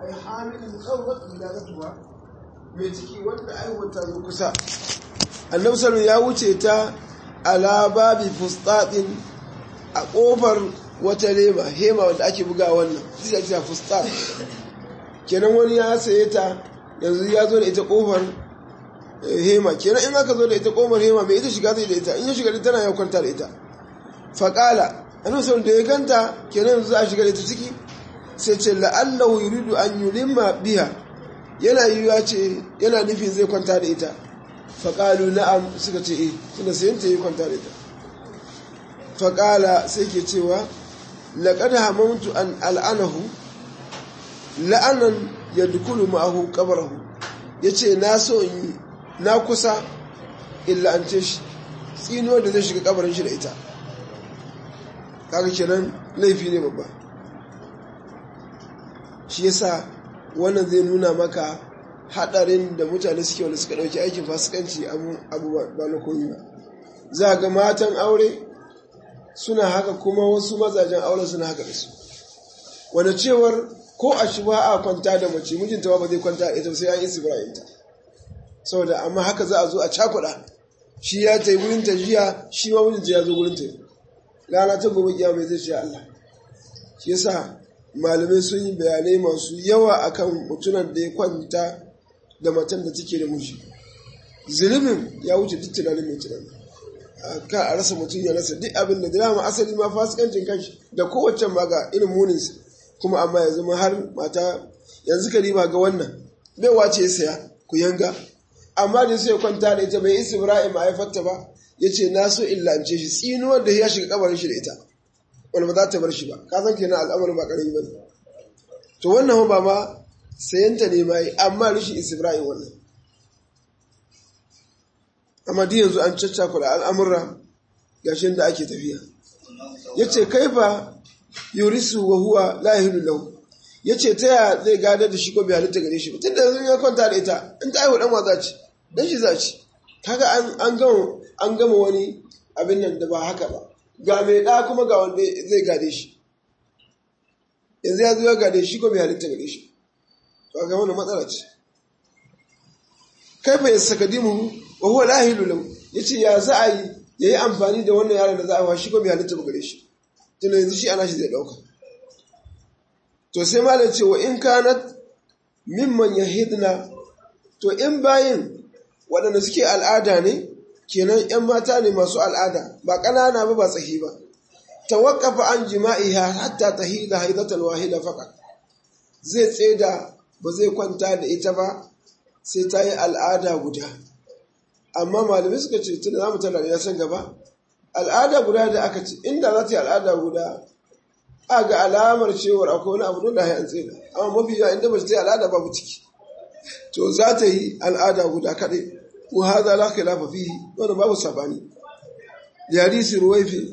ai hamilin kawai wiladatuha mai ciki wanda aiwata ta zo kusa annabi sallallahu ya wuce ta ala babi fustatin a kofar wata lema hema wanda ake buga wannan sai ake fustat kenan wani ya saye ta yanzu ya zo da ita kofar hema kenan in aka zo da ita kofar hema mai ita shiga zai da ita in ya shiga da tana ya kwanta da ita faƙala annabi sallallahu da ya ganta kenan yanzu za a shiga da ita ciki sai ce la'allahu yuridu an yulimma biha yana yiwuwa ce yana nufin zai kwanta da ita faƙalu na'am suka ce eh suna sayan ta yi kwanta da ita faƙala sai ke cewa laƙad hamamtu an al'anahu la'anan ya dukulu ma'ahu ƙabarahu ya ce na so in yi na kusa illa an ce shi tsinuwar da zai shiga ƙabarin shi da ita kaga kenan laifi ne babba shi yasa wannan zai nuna maka hadarin da mutane suke wanda suka dauki aikin fasikanci abu ba na koyi ba za ga matan aure suna haka kuma wasu mazajen aure suna haka da su wanda cewar ko a shi ba a kwanta da mace mijinta ba zai kwanta da ita sai an isi ta saboda amma haka za a zo a cakuɗa shi ya ta yi wurin ta jiya shi ma mijinta ya zo wurin ta rana ta gobe kiyama zai ce Allah shi yasa malamai sun yi bayanai masu yawa akan mutunan da ya kwanta da matan da take da miji zunubin ya wuce duk tunanin mai tunani ka a rasa mutum ya rasa duk abin da dama asali ma fasikancin kanshi da kowace ma ga irin muninsa kuma amma ya zama har mata yanzu ka riba ga wannan bai wace ya saya ku yanga amma da sai ya kwanta da ita bai isi ibrahim a haifarta ba ya ce na so in lance shi tsinuwar da ya shiga kabarin shi da ita wanda ba za ta bar shi ba ka san kenan al'amarin ba karami bane to wannan ba ma sayanta ne mai amma rishi Ibrahim wannan amma duk yanzu an caccakula al'amura gashin da ake tafiya yace kaifa yurisu wa huwa la yahilu lahu yace ta ya zai gadar da shi ko bai halitta gare shi ba tunda yanzu ya kwanta da ita in ta haihu dan wa ci dan shi za ci kaga an an gama an gama wani abin nan da ba haka ba ga mai ɗa kuma ga wanda zai gade shi yanzu ya zo ya gade shi ko bai halitta gade shi to ga wannan matsala ce kai fa yasakadimu wa huwa la hilu lahu yace ya za a yi yayi amfani da wannan yaron da za a wa shi ko bai halitta gare shi tunda yanzu shi ana shi zai dauka to sai malam ce wa in kanat mimman yahidna to in bayin waɗanda suke al'ada ne kenan ‘yan mata ne masu al'ada ba ƙanana ba ba tsahi ba, ta waƙafa an jima'iha hatta ta hida haidatan wahida faƙa, zai tseda ba zai kwanta da ita ba sai ta yi al'ada guda. Amma malamai suka ce tun da za mu tana ya san gaba, al'ada guda da aka ce, inda za ta yi al'ada guda, a ga alamar cewar akwai wani abu dole an tseda, amma mafi yawa inda ba ta yi al'ada babu ciki. To za ta yi al'ada guda kaɗai. وهذا لا خلاف فيه وانا باب السباني لحديث رويفي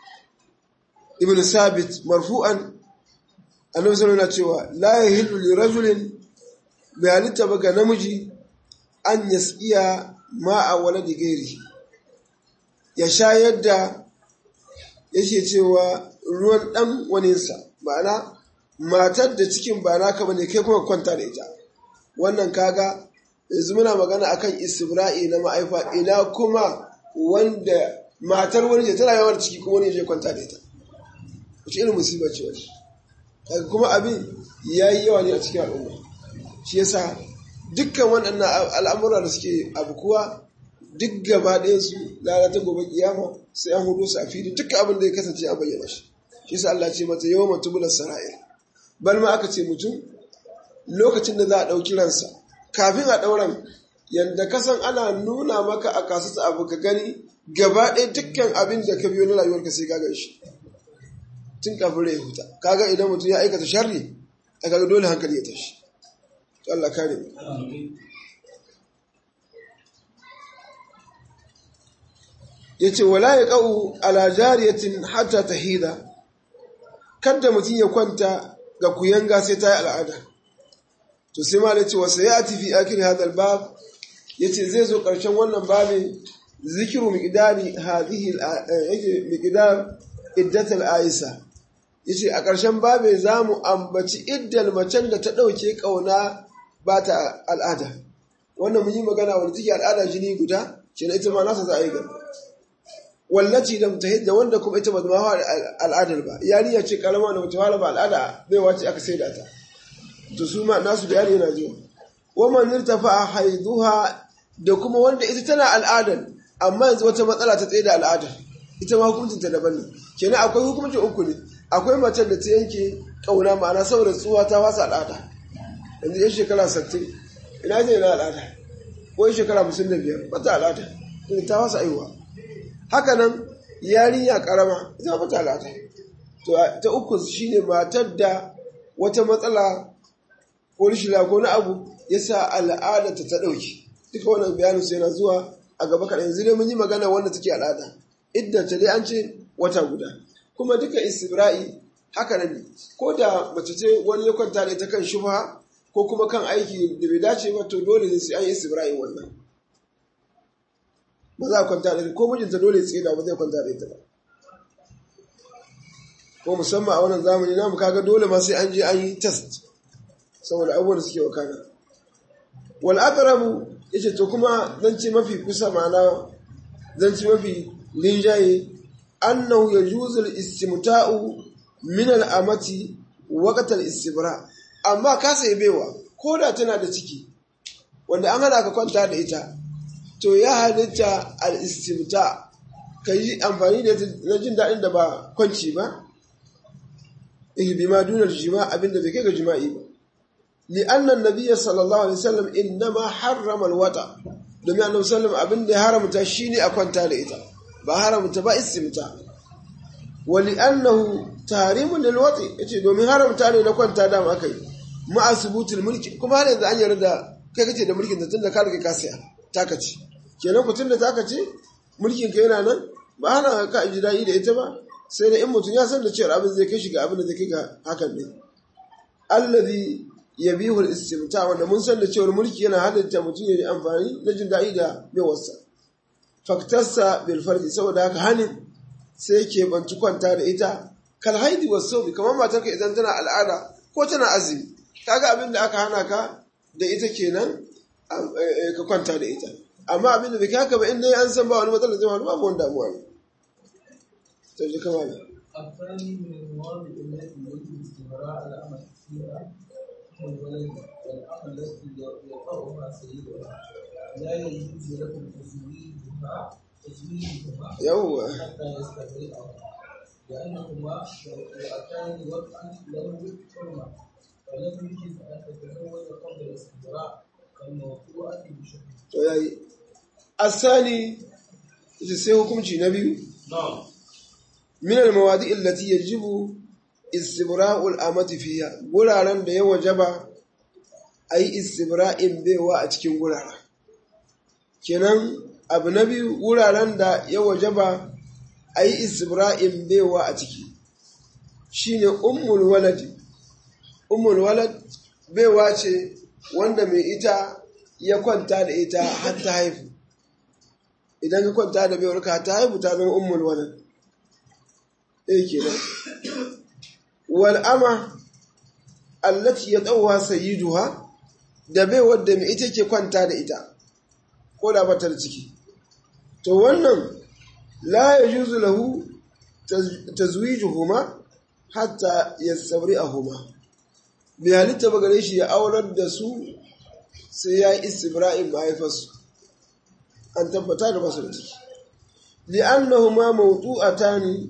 ابن ثابت مرفوعا annabi sallallahu alaihi cewa la yahillu li rajulin bi halitta baka namiji an yasqiya ma'a waladi gairi ya shayar da yake cewa ruwan dan waninsa ma'ana matar da cikin ba naka bane kai kuma kwanta da ita wannan kaga yanzu muna magana akan istibra'i na ma'aifa ina kuma wanda matar wani ce tana yawan ciki kuma wani je kwanta da ita wace irin musiba ce wani daga kuma abin ya yi yawa ne a cikin al'umma shi yasa dukkan waɗannan al'amura da suke abu kuwa duk gaba ɗaya su lalata gobe kiyama sai an hudu su a fili dukkan abin da ya kasance a bayyana shi shi yasa Allah ce mata yawan mutubular sara'ir bal ma aka ce mutum lokacin da za a ɗauki ransa kafin a ɗauran yadda kasan ana nuna maka a kasata abu ka gani gaba ɗaya dukkan abin da ka biyo na rayuwarka sai ka gan shi tun kafin rai huta kaga idan mutum ya aikata sharri a kaga dole hankali ya tashi to Allah kare mu yace wala ya qau ala jariyatin hatta tahida kada mutum ya kwanta ga kuyanga sai ta yi al'ada to sai ma ce wasu ya fi akhir hadal bab yace zai zo karshen wannan babin zikiru miqdari hadhihi yake miqdar iddat al-aisa yace a ƙarshen babe za mu ambaci iddal macen da ta ɗauke ƙauna ba ta al'ada wannan mun yi magana wanda take al'ada jini guda shi ita ma nasa za a yi gaba wallaci da mutahidda wanda kuma ita ba ta mawa al'adar ba yarinya ce karama da mata fara ba al'ada bai wace aka sai da ta to su ma nasu bayani yana zuwa wa man irtafa haiduha da kuma wanda ita tana al'adar amma yanzu wata matsala ta tsaye da al'adar ita ma hukuncin ta daban ne kenan akwai hukuncin uku ne akwai macen da ta yanke kauna ma'ana saboda tsuwa ta fasa al'ada yanzu yan shekara 60 ina je na al'ada ko yan shekara 55 bata al'ada ta fasa aiwa haka nan yarinya karama ita ba ta al'ada to ta uku shine matar da wata matsala ko rishila ko na abu ya sa al'ada ta ta ɗauki duka wannan bayanin sai na zuwa a gaba kaɗan yanzu dai mun yi magana wanda take al'ada idda ta dai an ce wata guda kuma duka istibra'i haka nan ko da mace ce wani ya kwanta da ita kan shubha ko kuma kan aiki da bai dace ba to dole ne sai an yi istibra'i wannan ba za a kwanta da ko mijinta dole ya tsira ba zai kwanta da ita ba ko musamman a wannan zamani namu kaga dole ma sai an je an yi test saboda abubuwan da suke wakana wal aqrabu yace to kuma zan ce mafi kusa ma'ana zan ce mafi linjaye annahu yajuzu al istimta'u min al amati waqt al istibra amma ka sai baiwa ko da tana da ciki wanda an hana ka kwanta da ita to ya halitta al'istimta ka yi amfani da na jin daɗin da ba kwanci ba ihdi ma dunar jima abinda bai kai ga jima'i ba li'annan nabiyya sallallahu alaihi wasallam innama harrama alwata domin annabi sallam abin da ya haramta shine a kwanta da ita ba haramta ba istimta wa li'annahu tahrimun lilwati yace domin haramta ne na kwanta da aka yi ma asbutul mulki kuma har yanzu an yarda kai kace da mulkin da tunda ka riga ka saya taka ce kenan mutum da taka ce mulkin ka yana nan ba hana ka ji daɗi da ita ba sai da in mutum ya san da cewa abin zai kai shi ga abin da zai kai ga hakan ne allazi yabihu al-istimta wanda mun san da cewa mulki yana halatta mutum ya yi amfani na jin daɗi da yawarsa faktarsa bil farji saboda haka hanin sai ke banci kwanta da ita kal haidi was sawmi kamar matarka idan tana al'ada ko tana azumi kaga abin da aka hana ka da ita kenan ka kwanta da ita amma abin da bai haka ba inda an san ba wani matsalar zai faru babu wani damuwa ne to ji kama ne الثاني من المواد التي يجب استمرار العمل فيها هو الولد والعمل التي يقرأها سيدها لا يجوز لكم تزويجها تزويجهما yawwa حتى يستبرئها لأنهما يؤتان وضعا له حرمة فلم يجب أن تتزوج قبل الاستبراء كالموضوعة بشكل to yayi asani ita sai hukunci na biyu نعم min al-mawadi allati yajibu istibra'u al-amati fiha guraren da ya wajaba ayi istibra'in baiwa a cikin guraren kenan abu na biyu wuraren da ya wajaba ayi istibra'in baiwa a ciki shine ummul walad ummul walad baiwa ce wanda mai ita ya kwanta da ita har ta haifu idan ka kwanta da baiwarka har ta haifu ta zama ummul walad ɗaya kenan wal ama allati ya ɗauwa sayyiduha da bai wadda mai ita ke kwanta da ita ko da bata da ciki to wannan la yajuzu lahu tazwijuhuma hatta yastabri'ahuma bai halitta ba gare shi ya aurar da su sai ya yi istibra'in mahaifarsu an tabbata da basu da ciki li'annahuma mawdu'atani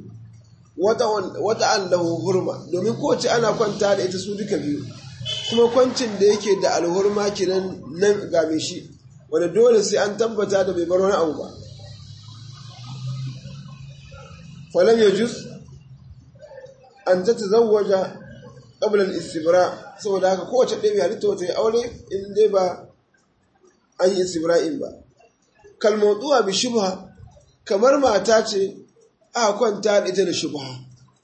wata allahu hurma domin kowace ana kwanta da ita su duka biyu kuma kwancin da yake da alhurma kinan nan game shi wanda dole sai an tabbata da bai bar wani abu ba falam ya jus an ta tazawwaja qabla al-istibra saboda haka kowace ɗaya bai halitta wata ya aure in dai ba an yi istibra'in ba kalmautuwa bi shubha kamar mata ce aka kwanta da ita da shubha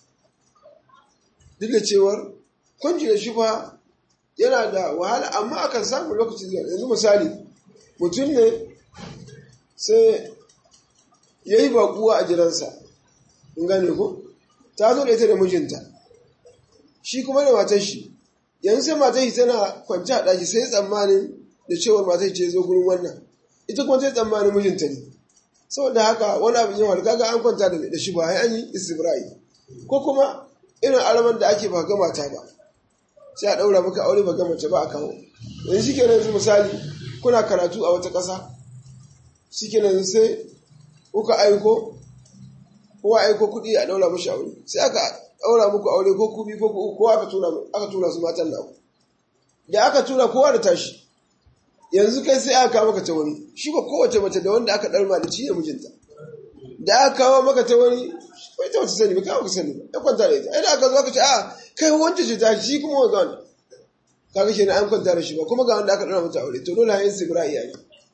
duk da cewar kwanci da shubha yana da wahala amma akan samu lokaci zuwa yanzu misali mutum ne sai ya yi bakuwa a jiransa in gane ko ta zo da ita da mijinta shi kuma da matar shi yanzu sai matar shi tana kwanci a ɗaki sai tsammanin da cewar matar ce zo gurin wannan ita kuma sai tsammanin mijinta ne saboda haka wani abin yawa kaga an kwanta da shi ba an yi istibra'i ko kuma irin araman da ake ba ga mata ba sai a ɗaura maka aure ba ga mace ba a kawo yanzu shi kenan yanzu misali kuna karatu a wata ƙasa shi kenan sai kuka aiko kowa aiko kuɗi a ɗaura mashi aure sai aka ɗaura muku aure ko kubi ko ku kowa aka tura aka tura su matan naku da aka tura kowa da tashi yanzu kai sai aka kawo maka ta wani shi ba kowace mace da wanda aka ɗarma da ci da mijinta da aka kawo maka ta wani bai ta wata sani ba kawo ka sani ba ya kwanta da ita ai da aka zo aka ce a kai wancan ce ta shi kuma wanda wani kaga shi an kwanta da shi ba kuma ga wanda aka ɗaura mata aure to dole hayin sibira iyaye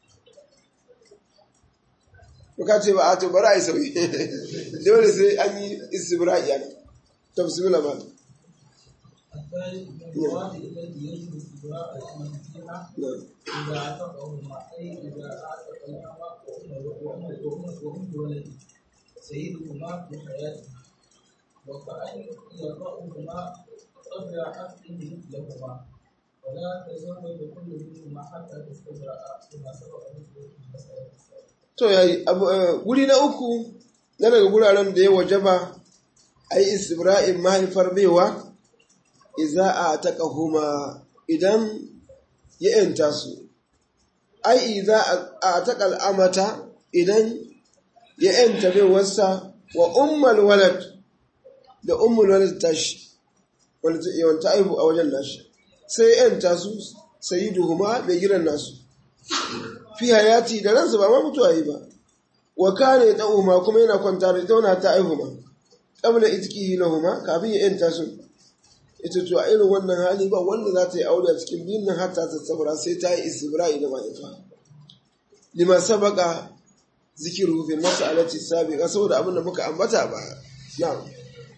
ka ce ba a to bari a yi sauyi dole sai an yi istibra iyali ta bismillah ma الثالث من المواد التي يجب استبراء الأمة فيها إذا اعتقهما أي إذا أعتق الأمة وأم وأم وأم ولد سيدهما في حياته وكأن يقعهما قبل عقده لهما ولا تزوج كل منهما حتى تستبرأ كما سبق ذكره في المسألة السابقة. to yayi guri na uku na daga guraren da ya wajaba a yi istibra'in mahaifar baiwa iza a taƙahuma idan ya ‘yanta su, ai, iza a taƙal amata idan ya ‘yanta baiwarsa wa ummal walad da ummul walad tashi, wanda yawanta aihu a wajen nashi, sai ya ‘yanta su sayi duhuma mai gidan nasu. Fi hayati da ransa ba ma mutuwa yi ba, wa kane ta umma kuma yana kwanta da tauna ta aihu ma, ƙabla itki lahuma kafin ya ‘yanta su. ita to a irin wannan hali ba wanda za ta yi aure a cikin biyun nan hatta ta sabara sai ta yi istibra'i da mahaifa lima sabaka zikiru fi mas'alati sabiqa saboda abin da muka ambata ba na'am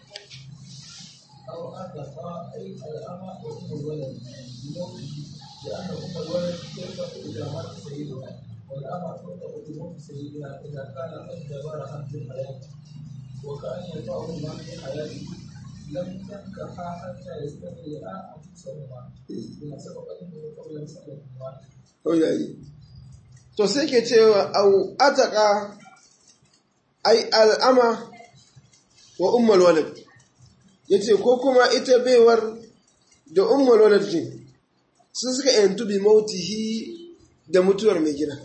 أو أعتق أي الأمة وأم الولد بموته لأن أم الولد ترتق إذا مات سيدها والأمة ترتق بموت سيدها إذا كان قد جبرها في الحياة وكأن يطعهما في حياته لم تنكحا حتى يستبرئا أنفسهما بما سبق أنه قبل مسألة واحدة. yayi to sai ke cewa au ataka ai al'ama wa ummul walad yace ko kuma ita baiwar da ummul walad din sun suka yantu bi mautihi da mutuwar mai gida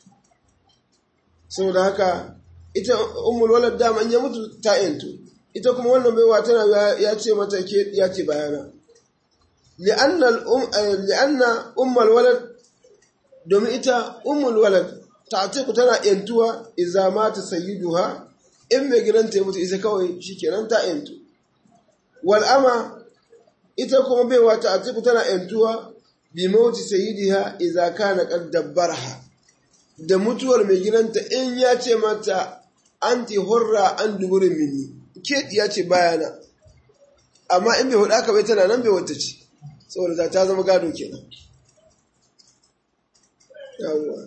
saboda haka ita ummul walad dama ya mutu ta yantu ita kuma wannan baiwa tana ya ce mata ke ya ce bayana li'anna al-um li'anna ummul walad domin ita ummul walad ta ce ku tana yantuwa idza mata sayyiduha in mai gidan ta mutu ita kawai shikenan ta yantu wal ama ita kuma baiwa ta ce ku tana yantuwa bi mauti sayyidiha idza kana qad dabbarha da mutuwar mai gidanta in ya ce mata anti hurra an duburin mini ke ya ce bayana amma in bai hudu aka bai tana nan bai wata ce saboda ta zama gado kenan yawwa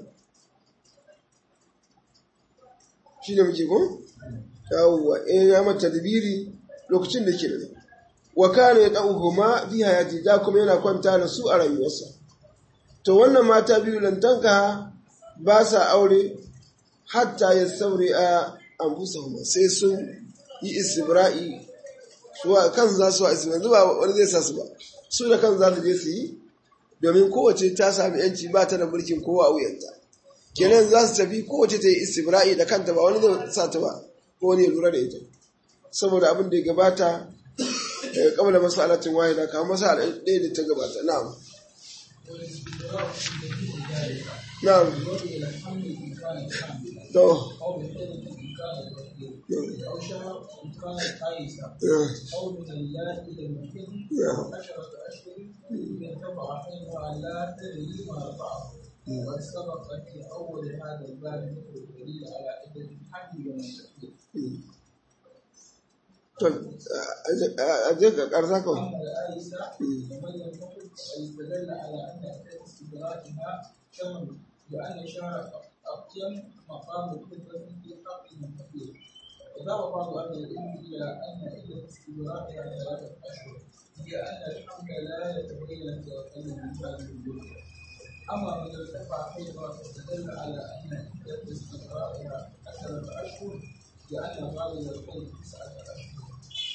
shi ne muke ko? yawwa in ya mata dabiri lokacin da ke da wa kana ya ɗauhuma fi hayati da kuma yana kwanta da su a rayuwarsa to wannan mata biyu lantanka ba sa aure hatta ya sauri a anfusahuma sai sun yi istibra'i suwa kan za su wa istibra'i ba wani zai sa su ba su da kan za su je su yi domin kowace ta sami yanci ba ta da mulkin kowa a wuyanta kenan za su tafi kowace ta yi istibra'i da kanta ba wani zai sa ta ba ko wani ya lura da ita saboda abin da ya gabata daga kamar masalatin wahida kamar masala ɗaya da ta gabata na'am والاستبراء في جميع ذلك na'am بوضع الحمل إن كانت حاملا to أو بالحدث إن كانت وكيلا أو شهر إن كانت حائسة eh, أو من اللائي لم يحل نعم. عشرة أشهر إذا ارتفع حينها لا تدري ما رفعه وقد سبق في أول هذا الباب ذكر الدليل على عدة الحمل ومن تحمل to a je ka karsa kawai أما الآيسة فمن لم يحل فقد استدل على أن عدة استدراكها شهر لأن شهر أقيم مقام الخدمة في حق المفقود وذهب بعض أهل العلم إلى أن عدة استمرارها ثلاثة أشهر هي أن الحمل لا يتبين توكل من هذه الجملة أما من ارتفع حيضا فاستدل على أن عدة استمرارها عشرة أشهر لأن غالب الحيض تسعة أشهر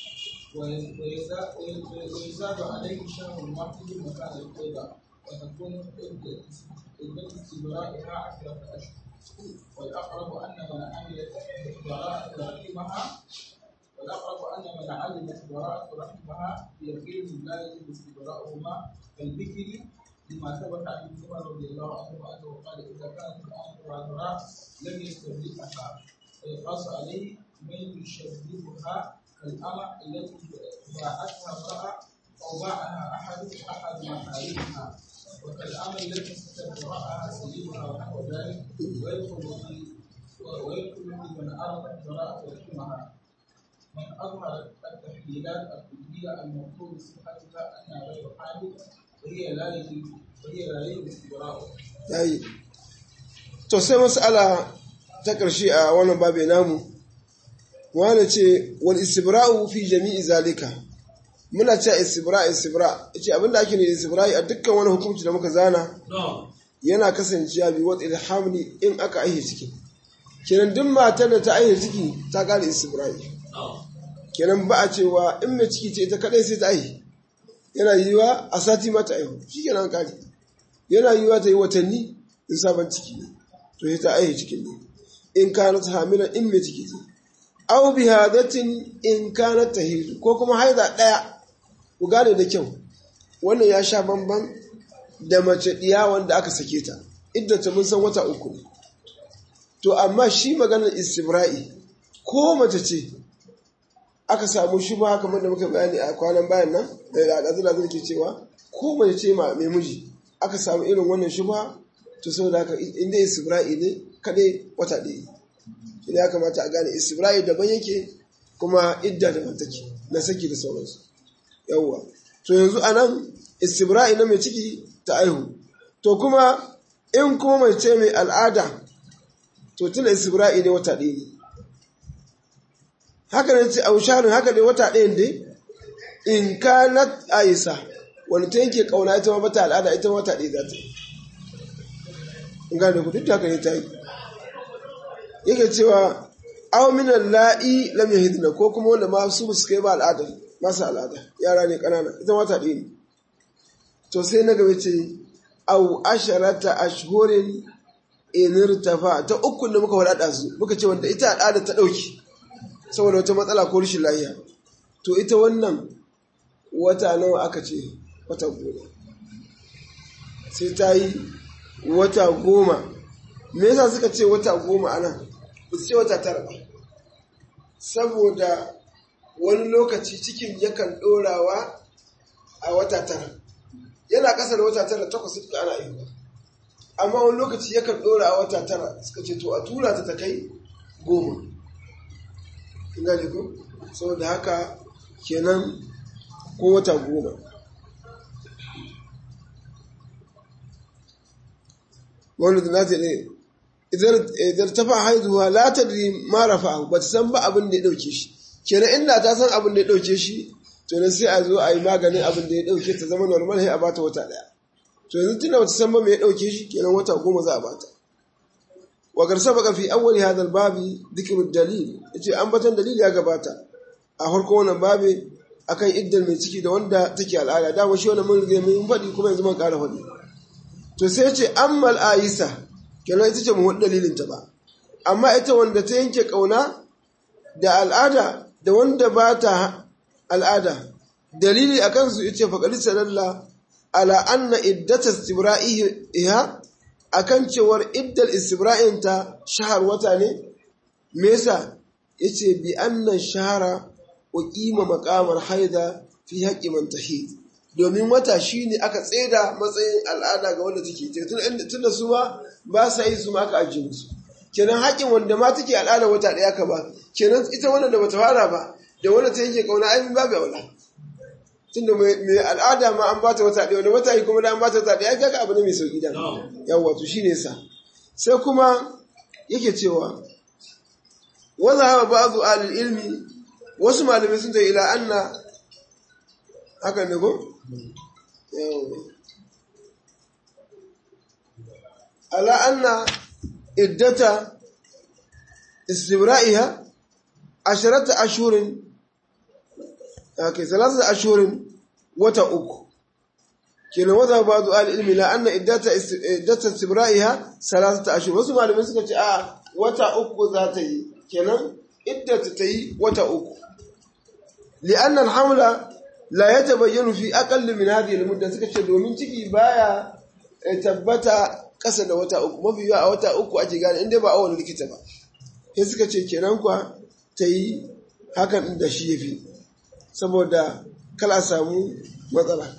ويزاد ويزاد عليه شهر واحد مكان الحيض وتكون عدة استمرارها عشرة أشهر والأقرب أن من عملت براءة رحمها والأقرب أن من علمت براءة رحمها بيقين لا يجب استبراؤهما كالبكر لما ثبت عن ابن عمر رضي الله عنه أنه قال إذا كانت الأمر عذراء لم يستبرئها ويقاس عليه من يشبهها كالأمة التي باعتها امرأة أو باعها أحد أحد محارمها وكالأمة التي استبرأها سيدها ونحو ذلك ويدخل في ويدخل في من أردت براءة رحمها من أظهر التحليلات الطبية المفروض صحتها أنها غير حامل وهي لا يجب وهي لا يجب استبراؤها. yayi to sai mas'ala ta ƙarshe a wannan babe namu wani ce wal istibra'u fi jami'i zalika muna cewa istibra istibra yace abinda ake ne istibra'i a dukkan wani hukunci da muka zana yana kasancewa bi wata ilhamni in aka aihe ciki kenan duk matar da ta aihe ciki ta kare istibra'i kenan ba a cewa in mai ciki ce ita kadai sai ta aihe yana yiwa a sati mata aihu shi kenan kare yana yiwa ta yi watanni in sabon ciki ne to sai ta aihe cikin ne in kanat hamila in mai ciki ce aw bi hadatin in kanat tahid ko kuma haida daya ku gane da kyau wannan ya sha bamban da mace diya wanda aka sake ta iddata mun san wata uku ne to amma shi maganar istibra'i ko mace ce aka samu shi ba kamar da muka bayani a kwanan bayan nan da al'adula zai ke cewa ko mace ce ma mai miji aka samu irin wannan shi ba to saboda haka inda istibra'i ne kadai wata ɗaya ina ya kamata a gane istibra'i daban yake kuma idda daban take na saki da sauransu yawwa to yanzu anan istibra'i na mai ciki ta aihu to kuma in kuma mai ce mai al'ada to tuna istibra'i ne wata ɗaya ne haka ne ce ausharin haka ne wata ɗayan dai in ka na aisa wani ta yanke kauna ita ma bata al'ada ita wata ɗaya za ta yi in gane ku duk da haka ne ta yi yake cewa aw min la'i lam yahidna ko kuma wanda ma su su kai ba al'ada masu al'ada yara ne kanana ita wata ɗaya ne to sai na gaba ce aw asharata ashhurin in irtafa ta uku da muka wadada su muka ce wanda ita al'ada ta dauki saboda wata matsala ko rashin lafiya to ita wannan wata nawa aka ce wata goma sai ta yi wata goma me yasa suka ce wata goma ana ba su ce wata tara ba saboda wani lokaci cikin yakan ɗorawa a wata tara yana ƙasa da wata tara takwas duka ana yi amma wani lokaci yakan ɗora a wata tara suka ce to a tura ta ta kai goma ina ne ko saboda haka kenan ko wata goma wani da na ce ne idan ta fa haihuwa la ta diri ma rafa ba ta san ba abin da ya dauke shi kenan inda ta san abin da ya dauke shi to ne sai a zo a yi maganin abin da ya dauke ta zama normal sai a bata wata daya to yanzu tunda bata san ba me ya dauke shi kenan wata goma za a bata wa garsa baka fi awwali hadha babi dhikru dalil yace an batan dalili ya gabata a farko wannan babi akan iddar mai ciki da wanda take al'ada da shi wannan mun rige mun faɗi kuma yanzu mun ƙara faɗi to sai yace ammal aisa kenan ita ce mu dalilin ta ba amma ita wanda ta yanke kauna da al'ada da wanda ba ta al'ada dalili akan su yace faqad sallallahu ala anna iddata istibra'iha akan cewar iddal istibra'in ta shahar wata ne me yasa yace bi anna shahara wa qima maqamar haida fi haqqi man tahid domin wata shine aka tseda matsayin al'ada ga wanda take tun tunda su ma ba sa yi su ma aka ajiye musu kenan haƙin wanda ma take al'ada wata ɗaya ka ba kenan ita wannan da bata fara ba da wanda ta yanke kauna ai babu wala tunda mai al'ada ma an bata wata ɗaya wanda wata yi kuma da an bata wata ɗaya kaga abu ne mai sauki da yawa to shine sa sai kuma yake cewa wanda hawa ba'adu alil ilmi wasu malamai sun ta ila anna haka ne ko? ala anna iddata istibra'iha asharata ashurin ake salasa ashurin wata uku kenan wata ba zuwa ilmi la anna iddata iddata istibra'iha salasa ashur wasu malamai suka ce a wata uku za ta yi kenan iddata ta yi wata uku li'anna alhamla la yatabayyanu fi aqall min hadhihi almudda suka ce domin ciki baya tabbata kasa da wata uku mafi yawa a wata uku ake gane inda ba awon likita ba sai suka ce kenan kwa ta yi hakan da shi yafi saboda kala samu matsala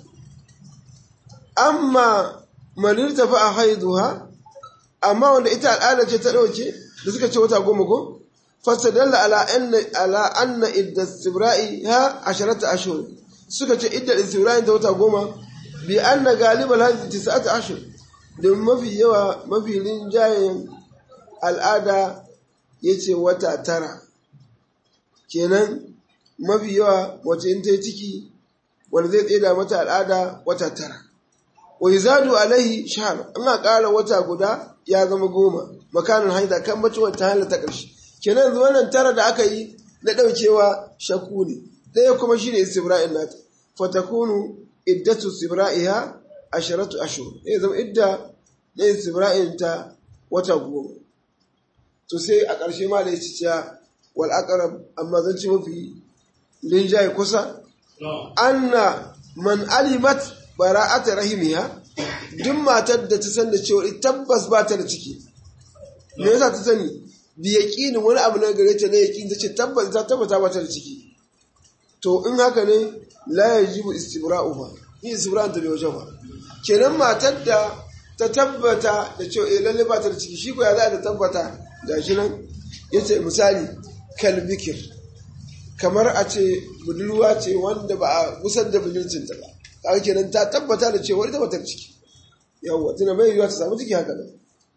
amma manir tafi a haiduha amma wanda ita al'ada ce ta ɗauke da suka ce wata goma ko fasadalla ala anna ala anna idda istibra'i ha asharata ashhur suka ce idda istibra'i ta wata goma bi anna galibal hadhi tis'ata ashhur don mafi yawa mafi rinjayen al'ada yace wata tara kenan mafi yawa wace in ta yi ciki wanda zai tseda mata al'ada wata tara wa zadu alaihi shahr in a ƙara wata guda ya zama goma makanin haida kan bacci wata hala ta ƙarshe kenan yanzu wannan tara da aka yi na ɗaukewa shakku ne ɗaya kuma shi ne istibra'in nata fatakunu iddatu istibra'iha asharatu ashhur ya zama idda na istibra'in ta wata goma to sai a ƙarshe ma da ya ci ciya wal aqrab amma zan ci mafi linjaye kusa anna man alimat bara'ata rahimiha duk matar da ta san da cewa tabbas ba ta da ciki me yasa ta sani bi yaqinin wani abu na gare ta ne yaqin ta ce tabbas ta tabbata ba ta da ciki to in haka ne la yajibu istibra'u ba ni istibra'u ta bai wajen ba kenan matar da ta tabbata da cewa eh lalle ba ta da ciki shi ko ya za ta tabbata gashi nan yace misali kalbikir kamar a ce budurwa ce wanda ba a gusar da budurcinta ba kaga kenan ta tabbata da cewa ita bata ciki yawwa tuna bai yiwa ta samu ciki haka nan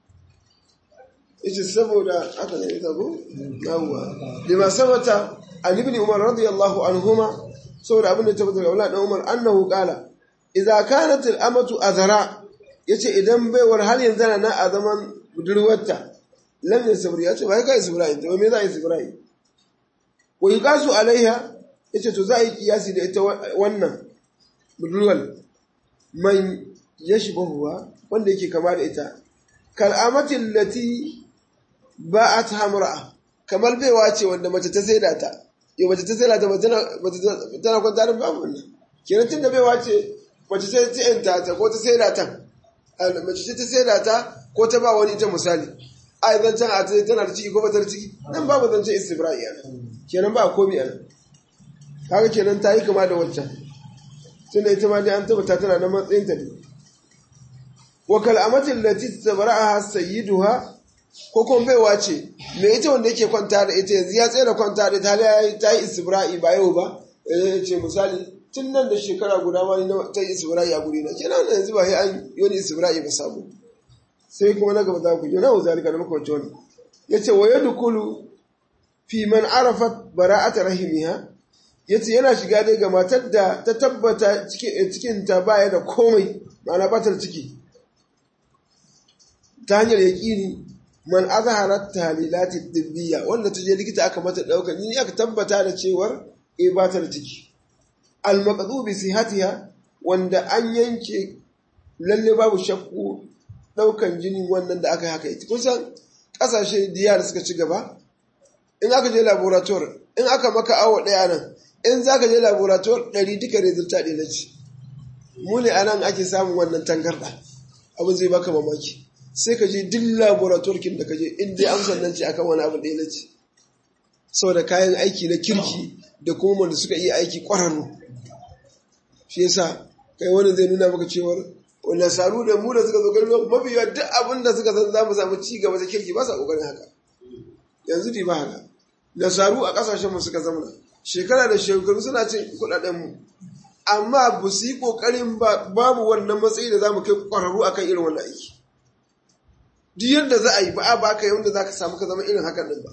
yace saboda haka ne ita ko yawwa lima sabata an ibn umar radiyallahu anhuma saboda abin da tabbata ga dan umar annahu qala idza kanat al amatu azra yace idan baiwar har yanzu na a zaman budurwarta lam yasbri yace bai kai sabrai to me za a yi sabrai wa yuqasu alaiha yace to za a yi kiyasi da ita wannan budurwal man yashbahuwa wanda yake kama da ita kal'amatin lati ba'at hamra'a kamar baiwa ce wanda mace ta saida ta yau mace ta saida ta ba tana kwanta da babu wannan kenan tunda baiwa ce mace ta ta yanta ta ko ta saida ta mace ce ta saida ta ko ta ba wani ita misali ai zancen a ta tana da ciki ko ba ta da ciki nan babu zancen istibra'i ana kenan ba komi ana kaga kenan ta yi kama da wancan tunda ita ma dai an tabbata tana na matsayin ta ne wa kal'amatin lati tabara'aha sayyiduha ko kuma baiwa ce me ita wanda yake kwanta da ita yanzu ya tsere kwanta da ita ta yi istibra'i ba yau ba ya ce misali tun nan da shekara guda ma ni ta yi istibra'i a guri na kenan yanzu ba sai an yi wani istibra'i ba samu sai kuma na gaba za ku yi na wuzarika da muka wacce wani ya ce wa yadukulu fi man arafat bara'ata rahimiha yace yana shiga dai ga matar da ta tabbata cikin ta baya da komai ma'ana ba ta ciki ta hanyar yaƙini man azharat tahlilati dibbiya wanda ta je likita aka mata dauka ni aka tabbata da cewar eh ba ta da ciki al maqdu bi sihatiha wanda an yanke lalle babu shakku daukan jini wannan da aka yi haka ita kusan kasashe diya da suka ci gaba in aka je laboratory in aka maka awo daya nan in za ka je laboratory ɗari duka resulta ɗaya na ci mu ne anan ake samun wannan tangarɗa abin zai baka mamaki sai ka je duk laboratorkin da ka je in dai amsar nan ce akan wani abu ɗaya na ce saboda kayan aiki na kirki da kuma wanda suka iya aiki ƙwararru shi yasa kai wani zai nuna maka cewar wanda saru da mu da suka zo gari mafi yawa duk abin da suka san za mu samu ci gaba ta kirki ba sa ƙoƙarin haka yanzu di ba haka nasaru a ƙasashen mu suka zamana shekara da shekaru suna cin kuɗaɗen mu amma ba su yi ƙoƙarin babu wannan matsayi da za mu kai ƙwararru akan irin wannan aiki duk yadda za a yi ba a baka yadda za ka samu ka zama irin hakan din ba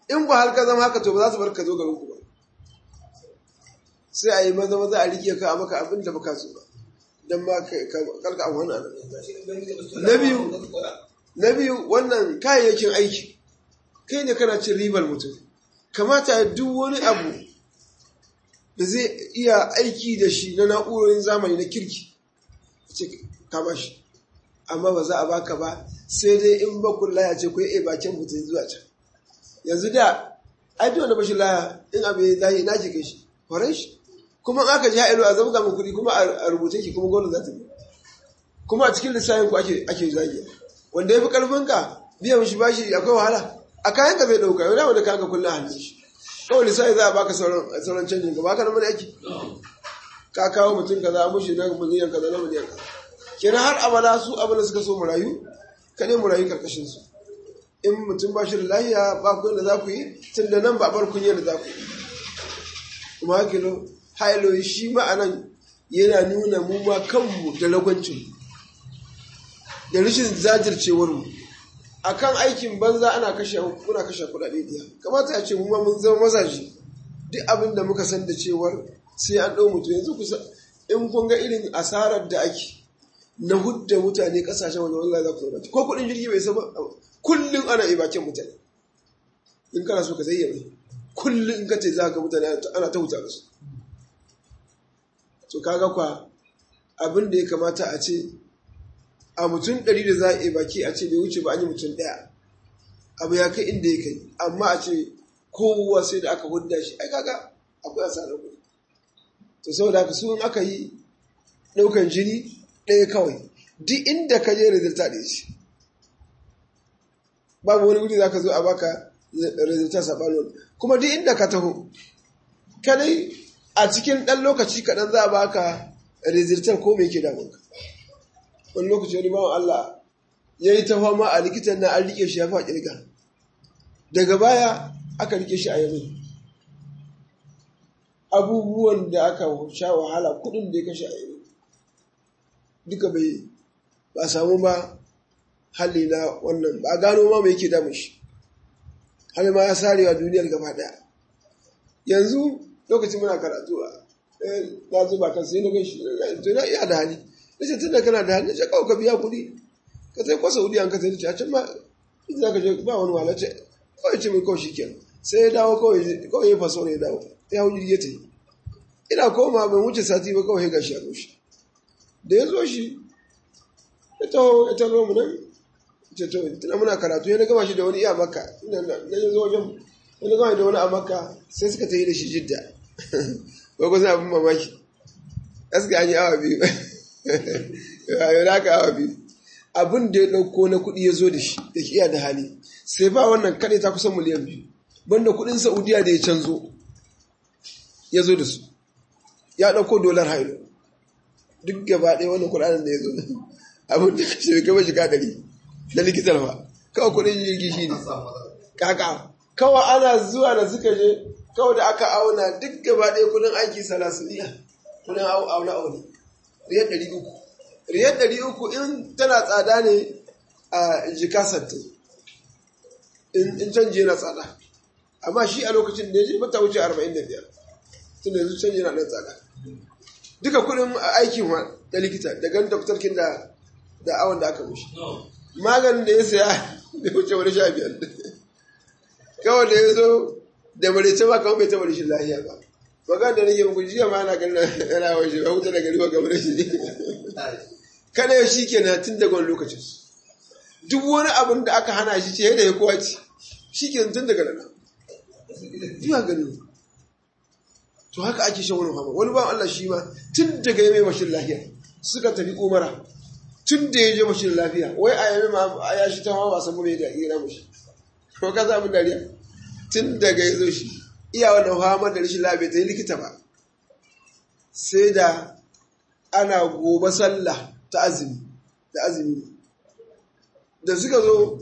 in ba har ka zama haka to ba za su bar ka zo garin ku ba sai a yi maza maza a rike ka a maka abin da baka so ba don ma karka a wannan na biyu na biyu wannan kayayyakin aiki kai ne kana cin ribar mutum kamata duk wani abu da zai iya aiki da shi na na'urorin zamani na kirki ce kama shi amma ba za a baka ba sai dai in ba kun laya ce ku yi bakin mutum zuwa can yanzu da ai duk wanda bashi laya in abu ya zai na ke shi horon shi kuma in aka ji ha'ilo a zabga mu kuɗi kuma a rubuce ki kuma gwamnati za ta bi kuma a cikin lissafin ku ake ake zagi wanda ya fi karfin ka biyan shi bashi akwai wahala a kayan ka zai ɗauka yau da wanda kayan ka kullum hannun shi kawai lissafi za a baka sauran canjin ka baka na mana aiki ka kawo mutum kaza mushi na miliyan kaza na miliyan kaza kenan har abada su abin da suka so mu rayu ka ne mu rayu karkashin su in mutum ba shi da lahiya ba ku yadda za ku yi tun da nan ba bar kun yadda za ku yi kuma hakilo hailo shi ma'anan yana nuna mu ma kanmu da lagwancin da rashin zajircewar mu akan aikin banza ana kashe muna kashe kuɗaɗe diya kamata a ce mu ma mun zama mazaje duk abin da muka san da cewar sai an ɗau mutu yanzu kusa in kun ga irin asarar da ake na hudda mutane kasashen wanda wallahi za ku zama ko kuɗin jirgi bai saba kullum ana yi bakin mutane in kana so ka zayyana kullum in ka ce za ka mutane ana ta huta da su to kaga kwa abin da ya kamata a ce a mutum ɗari da za a yi baki a ce bai wuce ba an yi mutum ɗaya abu ya kai inda ya kai amma a ce kowa sai da aka hudda shi ai kaga akwai asarar kuɗi to saboda haka su in aka yi ɗaukan jini ɗaya kawai duk inda ka je rizalta ɗaya ce babu wani wuri za ka zo a baka rizalta saɓanin kuma duk inda ka taho kadai a cikin ɗan lokaci kaɗan za a baka rizaltar ko mai ke damunka wani lokaci wani bawan Allah ya yi ta fama a likitan na an rike shi ya fa ƙirga daga baya aka rike shi a yanzu abubuwan da aka sha wahala kuɗin da ya kashe a yanzu duka bai ba samu ba hali na wannan ba gano ma mai yake damun shi hali ma ya sarewa duniyar gaba daya yanzu lokacin muna karatu a na zuba kan sai na gan shi to na iya da hali na ce tunda kana da hali na ce kawai ka biya kuɗi ka sai kwasa wuri an ka sai ce a can ma in za ka je ba wani wala ce kawai ce mai kawai shi kenan sai ya dawo kawai ya faso ne ya dawo ya hau jirgi ya ta yi ina koma ban wuce sati ba kawai ya gashi a rushe da ya zo shi ya taho ya taho mu nan ce to tuna muna karatu ya gama shi da wani iya maka ina na ya zo wajen wani gama da wani a maka sai suka ta yi da shi jidda ba kusa abin mamaki gaskiya an yi awa biyu yau da aka awa biyu abin da ya ɗauko na kuɗi ya zo da shi da iya da hali sai ba wannan kaɗai ta kusan miliyan biyu banda kuɗin saudiya da ya canzo ya zo da su ya ɗauko dolar hailo duk gaba ɗaya wannan kuɗaɗen da ya zo abin da kashe gaba shiga ɗari na likitar ba kawai kuɗin jirgi shi ne kaka kawai ana zuwa da suka je kawai da aka auna duk gaba ɗaya kuɗin aiki salasuniya kuɗin auna auna riyar ɗari uku riyar ɗari uku in tana tsada ne a jika sattin in canji yana tsada amma shi a lokacin da ya je bata wuce arba'in da biyar tun da yanzu canji yana ɗan tsada duka kudin aikin wa da likita da gan doktorkin da da awon da aka mushi maganin da ya saya da wuce wani sha biyar kawai da ya zo da marice ba kawai bai taɓa rashin lahiya ba magana da nake muku jiya ma ana ganin yana waje ba wuta da gari ba kamar shi kada ya shi ke na tun daga wani lokacin duk wani abin da aka hana shi ce da ya kowa ci shi ke tun daga nan zuwa ganin to haka ake shan wani fama wani ba Allah shi ma tun daga ya mai mashin lafiya suka tafi umara tun da ya je mashin lafiya wai a yami ma a ya shi ta hawa wasan mai da ira mashi ko ka samu dariya tun daga ya zo shi iya wannan fama da rashin lafiya ta yi likita ba sai da ana gobe sallah ta azumi da azumi da suka zo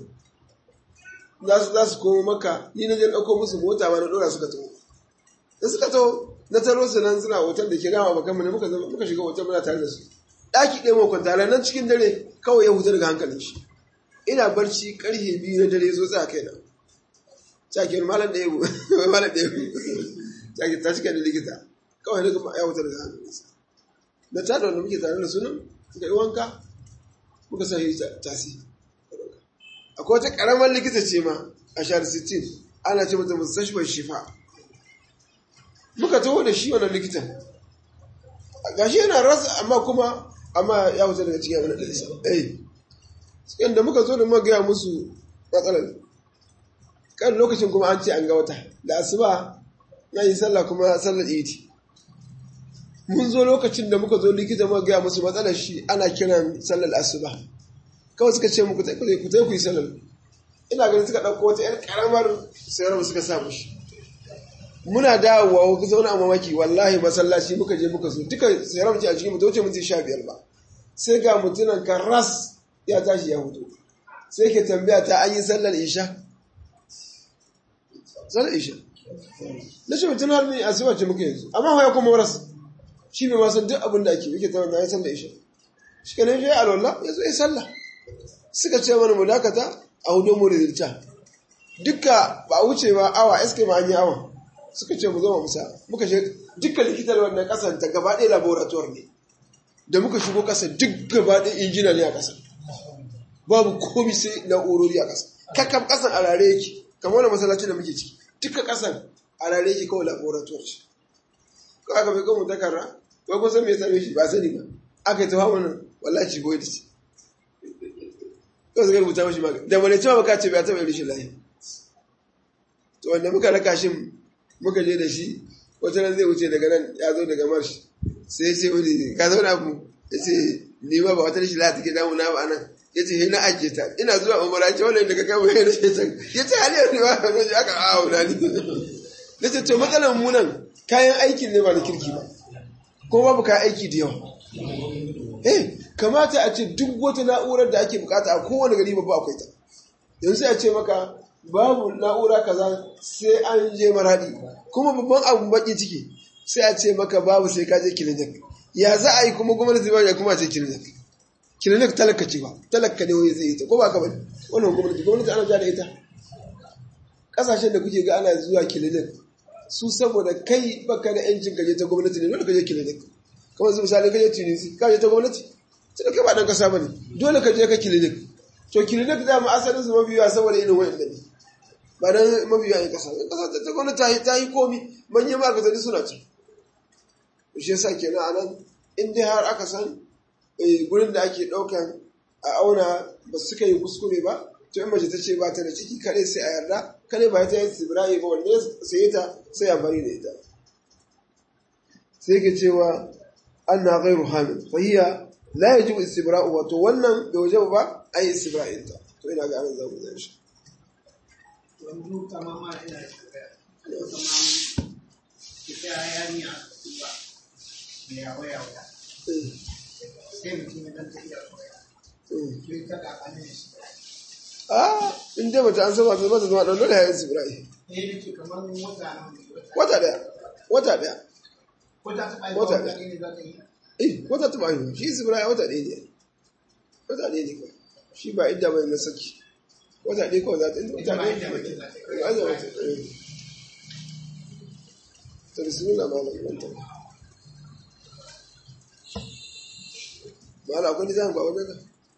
za su komo maka ni na je ɗauko musu mota ma na ɗora suka taho da suka taho na taro su nan suna hotel da ke dama bakan mu ne muka zama muka shiga hotel muna tare da su daki ɗaya mu kwanta nan cikin dare kawai ya huta daga hankalin shi ina barci karfe biyu na dare zo tsaya kaina cakin malam da yabo malam da yabo cakin ta cika da likita kawai daga ya wutar da hannunsa na tada wanda muke tare da sunan suka yi wanka muka sa shi tasi akwai wata karamar likita ce ma a shahar 16 ana ce mata mustashbar shifa muka taho da shi wannan likitan gashi yana rasa amma kuma amma ya wuce daga cikin abin da isa eh cikin da muka zo da muka gaya musu matsalar kan lokacin kuma an ce an ga wata da asuba na yi sallah kuma sallar idi mun zo lokacin da muka zo likita muka gaya musu matsalar shi ana kiran sallar asuba kawai suka ce muku ku zai ku yi sallar ina ganin suka ɗauko wata 'yan ƙaramar sayarwa suka sa mushi muna dawowa ku zauna a mamaki wallahi masallaci muka je muka zo duka sayarwa ce a cikin mutu wuce mutu sha biyar ba sai ga mutunan kan ras ya tashi ya hutu sai ke tambaya ta an yi sallar isha sallar isha na shi mutum har ne a siwa ce muka yanzu amma ya kuma waras shi bai masan duk abin da ake yake ta wanda ya sallar isha shi ka ne ya alwallah ya zo ya sallah suka ce mana mu dakata a hudu mu rizirta duka ba a wuce ba awa iska ma an yi awa suka ce mu zama musa muka shi dukkan likitar wannan kasan ta gaba ɗaya laboratoire ne da muka shigo kasa duk gaba ɗaya injina ne a kasa babu komi sai na'urori a kasa kakkan kasan a rare yake kamar wani masallaci da muke ciki duka kasan a rare yake kawai laboratoire ce ko aka bai kawai takarra ko kun san me same shi ba sani ba aka yi ta hawa wallahi ci goyi da shi kawai suka rubuta mashi magani da wani cewa baka ce bai taɓa rishin lahi to wanda muka raka shi muka je da shi wata nan zai wuce daga nan ya zo daga marsh sai ya ce wani ka zauna abu ya ce ni ma ba wata rishin lahi take damu na ba nan ya ce na ajiye ta ina zuwa umara ce wannan daga kama ya rishe can ya ce hali yanzu ba a zo aka awo na ni na ce to matsalar mu nan kayan aikin ne ba da kirki ba ko babu kayan aiki da yawa eh kamata a ce duk wata na'urar da ake bukata a kowane gari babba akwai ta yanzu sai a ce maka babu na'ura kaza sai an je maradi kuma babban abu baki ciki sai a ce maka babu sai ka je kilinik ya za a yi kuma gwamnati ba ya kuma ce kilinik kilinik talaka ce ba talaka ne wani zai yi ta ko ba ka bane wannan gwamnati gwamnati ana ja da ita kasashen da kuke ga ana zuwa kilinik su saboda kai baka da yancin gaje ta gwamnati ne dole ka je kilinik kamar su misali ka je tunisi ka je ta gwamnati sai kai ba dan kasa bane dole ka je ka kilinik to kilinik da mu asalin su mabiya saboda irin wayan da ne ba dan mabiya ya kasa kasa ta gwamnati ta yi ta yi komi manyan ma'aikatan suna ci shi yasa kenan anan in dai har aka san gurin da ake daukan a auna ba su suka yi kuskure ba to in mace ta ce ba ta da ciki kare sai a yarda kare ba ta yi tsibirai ba wanda sai ta sai amfani da ita sai ke cewa anna ghairu hamil fa hiya la yajibu istibra'u wato wannan da waje ba ai istibra'in ta to ina ga anan zamu zai shi yanzu kamar ma ina tambaya kamar ita yarinya ba me yawa yawa sai mutum ya dan tafiya koya sai ta kakanin shi ah in dai bata an saba ta mata zama dan dole ya yi istibra'i eh nake kamar wata nan wata daya wata daya wata ta bai Wata wata ne za ta yi eh wata ta bayu shi istibra'i wata ɗaya ne wata ɗaya ne kawai shi ba idda bai na saki wata ɗaya kawai za ta yi wata Ita ba ɗaya idda ne bace za ta yi. Ai, za ta yi. eh. to bismillah malam wanta malam akwai nisan ba wajen ka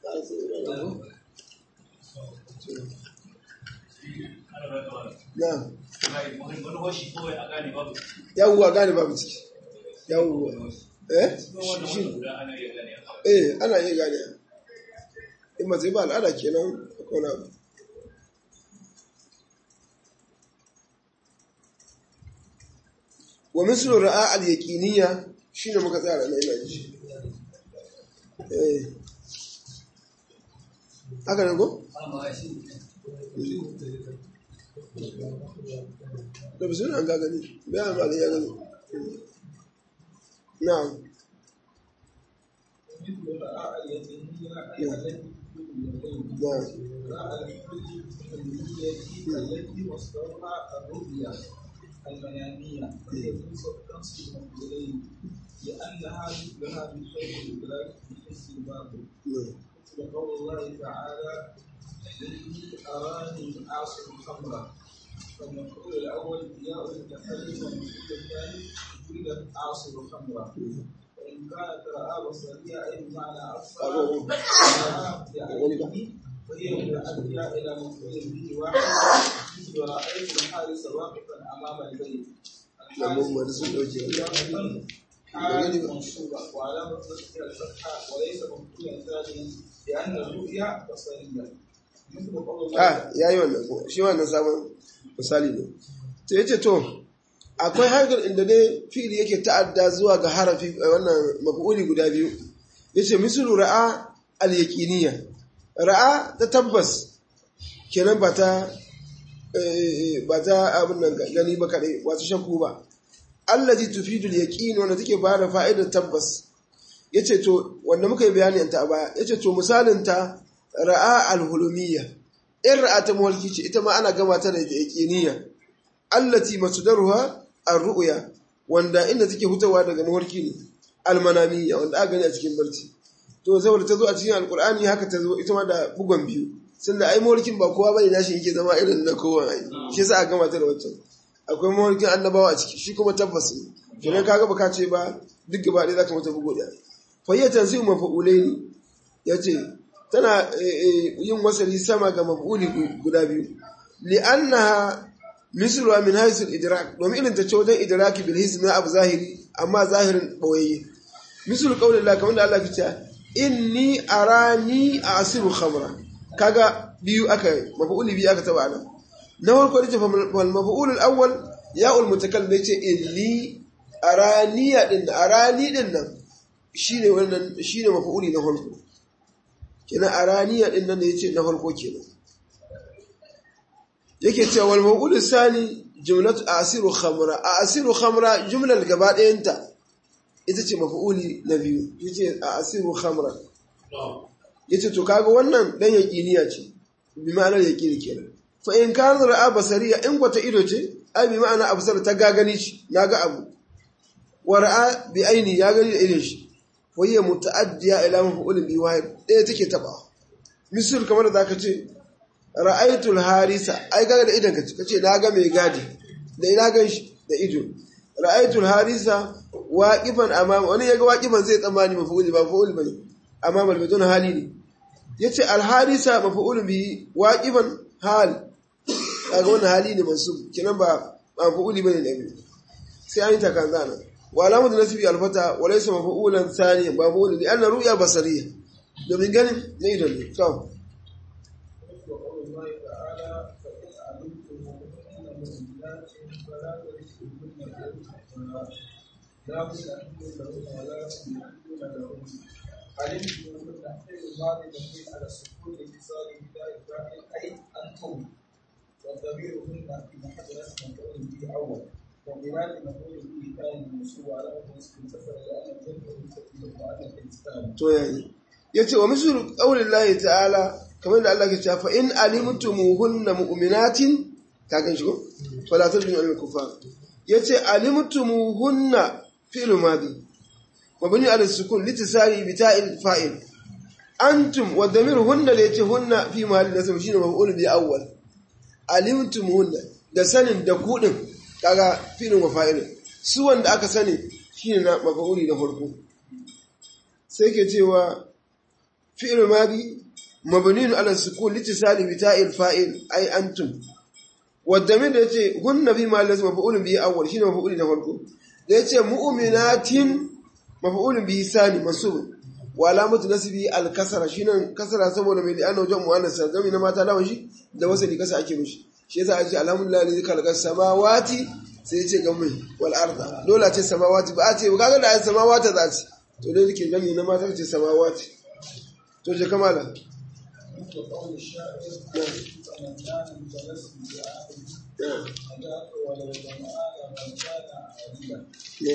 na yawuwa gane babu ciki yawuwa eh shi eh ana iya gane in ba zai ba al'ada kenan akwai na abu wa mislu ra'a al-yaqiniya shine muka tsaya da ina ji eh haka ne ko da bisu an ga gani bayan ba ya gani na'am مثل رأى اليتيمية التي na'am رأى الكلية التي وصلها الرؤيا المنامية تنصب إليه لأنها مثلها من شيء الإدراك في حس الباطل na'am وقول الله تعالى إني أراني أعصر خمرا فالمفعول الأول ياء المتكلم والمفعول الثاني يريد عاصر خمرا وإن كانت رأى بصرية أي بمعنى أبصر رأى بعينه فهي متأدية إلى مفعول به واحد مثل رأيت الحارس واقفا أمام البيت Lamar sun ɗauke حال منصوبة وعلامة نصبها الفتحة وليس مفعولا ثانيا لأن الرؤيا بصرية مثل قول a الله ya yi wannan ko shi wannan sabon misali ne to yace to akwai harkar inda dai fi'ili yake ta'adda zuwa ga harafi eh, wannan maf'uli guda biyu yace mislu ra'a al-yaqiniya ra'a ta tabbas kenan ba ta eh, ba ta abin nan gani ba kadai wato shakku ba allati tufidu al-yaqin wanda take ba da fa'idar tabbas yace to wanda muka yi bayani ta a baya yace to misalin ta ra'a al-hulumiyya in ra'a ta mawalki ce ita ma ana gama ta da yaqiniya allati masdaruha ar-ru'ya wanda inda take hutawa daga mawalki ne al-manamiyya wanda aka gani a cikin barci to saboda ta zo a cikin alqur'ani haka ta zo ita ma da bugon biyu sanda ai mawalkin ba kowa bane nashi yake zama irin na kowa ai shi yasa aka gama ta da wancan akwai mawalkin annabawa a ciki shi kuma tabbas ne kenan kaga baka ce ba duk gaba ɗaya zaka mata bugo ɗaya fayyatan sai mafa'ulaini yace tana yin wasali sama ga maf'uli guda biyu li'annaha misluha min haythu al-idrak domin irin ta ce wajen idraki bil hisn na abu zahiri amma zahirin bawayye mislu qawli Allah kamar da Allah ke cewa inni arani asiru khamra kaga biyu aka maf'uli biyu aka taba nan na farko da ce fal maf'ul al-awwal ya'ul mutakallim yace inni araniya din arani din nan shine wannan shine maf'uli na farko kenan araniya din nan da yace na farko kenan yake cewa wal mawqul sani jumlatu asiru khamra asiru khamra jumlar gaba ɗayanta ita ce maf'uli na biyu yace asiru khamra yace to kaga wannan dan yaqiniya ce bi ma'anar yaqini kenan fa in kana ra'a basariya in gwata ido ce ai bi ma'ana absar ta gagani shi naga abu wa ra'a bi aini ya gani da idon shi wa hiya muta'addiya ila maf'ulin bi wahid ɗaya take taba misal kamar da zaka ce ra'aitul harisa ai kaga da idan ka kace na ga mai gadi da ina gan shi da ido ra'aitul harisa waqifan amama wani yaga waqifan zai tsammani maf'uli ba maf'uli bane amma malbadun hali ne yace al harisa maf'ulun bi waqifan hal kaga wannan hali ne mansub kenan ba maf'uli bane da biyu sai an yi takanzana wa alamatu nasbi al fata wa laysa maf'ulan thani ba maf'ulun li anna ru'ya basariyya domin ganin na ido ne to وقول الله تعالى فإن علمتم أن مؤمنات فلا ترثوهن بالحق لا بد أن لهن ولا تملكون لهن علمتموهن فعل الماضي مبني على السكون لاتصال بداء الفاعل أي أنتم والضمير هن في محل رسم مفعول به أول ومراد مفعول به ثاني منصوب على نصب سفر لأن الجمع يستفيد المؤنث الإسلام to yayi yace wa mislu qaulillahi ta'ala kamar da Allah ke cewa fa in alimtumuhunna mu'minatin ka gan shi ko fala tadun al kufar yace alimtumuhunna fi'l madi mabni ala sukun litisari bi ta'il fa'il antum wa damir hunna da yace hunna fi mahalli nasab shine maf'ul bi awwal alimtumuhunna da sanin da kudin kaga fi'l wa fa'il su wanda aka sani shine na maf'uli na farko sai ke cewa fi'il madi mabni ala sukun litisali bi ta'il fa'il ay antum wadda min da yace hunna fi ma lazima maf'ulun bihi awwal shine maf'uli na farko da yace mu'minatin maf'ulun bihi sani mansub wa alamatu nasbi al kasra shine kasra saboda mai li'anna wajen muannas zami na mata lawan shi da wasali kasa ake mishi shi yasa ake alhamdulillah allazi khalaqa samawati sai yace ga mai wal arda dole ce samawati ba a ce kaga da samawati za ce to dai yake gani na mata ce samawati to je kamala مثل قول الشاعر فمن كان متلسم بعهد هداك ولو ظمآن من كان عادلا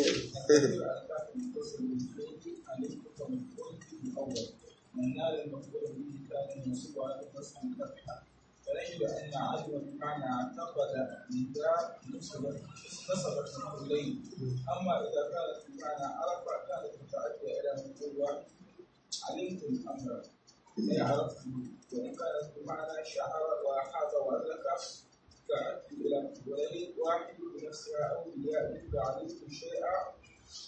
من نال المفعول به كان منصوب على النصب الفتحه فنجد ان عدوا بمعنى اعتقد نداء نصبت نصبت مفعولين اما اذا كانت بمعنى عرف كانت متعديه الى مفعول واحد علمتم الامر اي عرفتم وان كانت بمعنى شعر وحاز وادرك استعدت إلى ولئن واحد بنفسها أو بياء فعلمت شيئا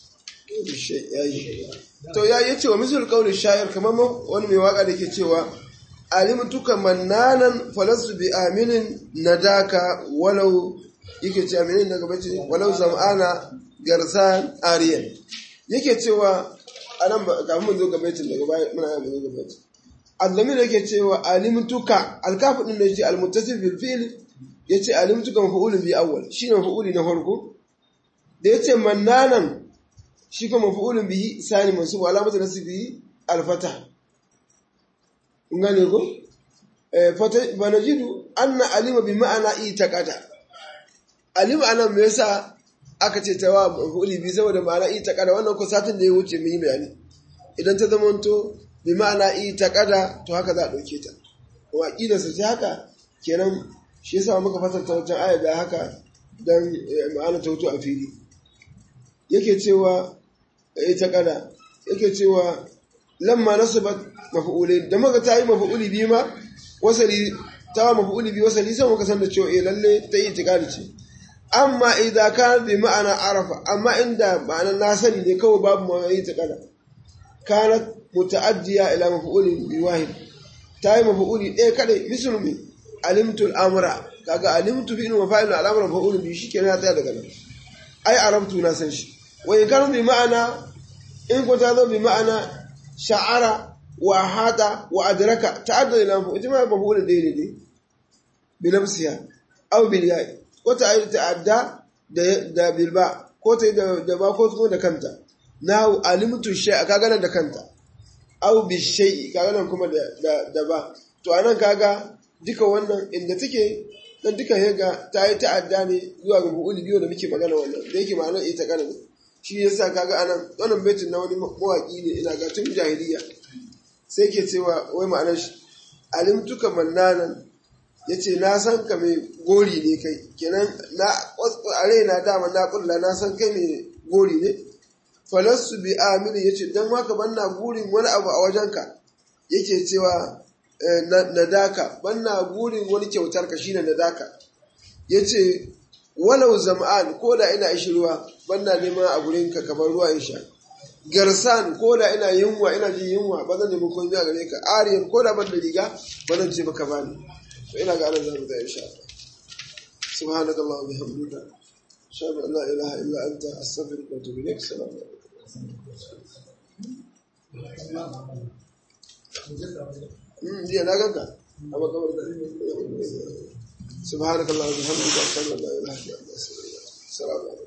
to ya yace wa misal qawli sha'ir kamar wani mai waka da ke cewa alimtuka mannanan falasu bi aminin nadaka walau yake ce aminin daga bace walau zam'ana garsan ariyan yake cewa anan ba kafin mun zo ga baitin daga baya muna yin zo ga baitin azzamin yake cewa alimtuka alkafu din da yace almuttasil bil fi'l yace alimtuka maf'ulun bi awwal shine maf'uli na farko da yace mannanan shi kuma maf'ulun bihi sani mansub alamatu nasbihi alfatah kun gane ko eh fata banajidu anna alima bi ma'ana itaqada alima anan me yasa aka ce ta wa maf'uli bi saboda ma'ana itaqada wannan ko satin da ya wuce mun yi bayani idan ta zamanto bi ma'ana itaqada to haka za a dauke ta kuma aqidarsa ce haka kenan shi yasa muka fasarta wancan aya da haka dan ma'ana ta wuto a fili yake cewa ita kada yake cewa lamma nasabat maf'ulai da muka ta yi maf'uli bi ma wasali ta maf'uli bi wasali sai muka san da cewa eh lalle ta yi itikadi ce amma idan ka bi ma'ana arafa amma inda ma'anar na sani ne kawai babu ma yi itikada kanat muta'addiya ila maf'ulin bi wahid ta yi maf'uli ɗaya kadai mislu mi alimtu al-amra kaga alimtu fi inna fa'ilun al-amra maf'ulun bi shikenan ya tsaya daga nan ai arabtu na san shi wa in kanu bi ma'ana in ko ta zo bi ma'ana sha'ara wa hada wa adraka ta'adda ila mu ijma maf'ul da ne bi nafsiha aw bil ya ko ta ayi ta'adda da da bil ba ko ta da da ba ko kuma da kanta na alimtu shay kaga nan da kanta aw bi shay kaga nan kuma da da ba to anan kaga duka wannan inda take dan duka hega ta yi ta'adda ne zuwa ga bu'uli biyu da muke magana wannan da yake ma'anar ita kana ne shi yasa kaga anan wannan baitin na wani mawaki ne ina ga tun jahiliya sai ke cewa wai ma'anar shi alimtuka mannanan yace na san ka mai gori ne kai kenan na a raina dama na kulla na san kai mai gori ne falassu bi amini yace dan haka banna gurin wani abu a wajenka yake cewa nadaka banna burin wani kyautar ka shine nadaka yace walau zam'an ko da ina ishi ruwa banna neman a gurin ka kamar ruwa in sha garsan ko da ina yunwa ina jin yunwa ba zan nemi komai a gare ka ariyan ko da ban da riga ba zan ce maka bani to ina ga anan zamu da insha Allah subhanakallahu wa bihamdika ashhadu an la ilaha illa anta astaghfiruka wa atubu ilaik assalamu alaikum jiya na ganka a makamar da subhanakallah wa bihamdika ashhadu an la ilaha illa anta astaghfiruka wa atubu ilaik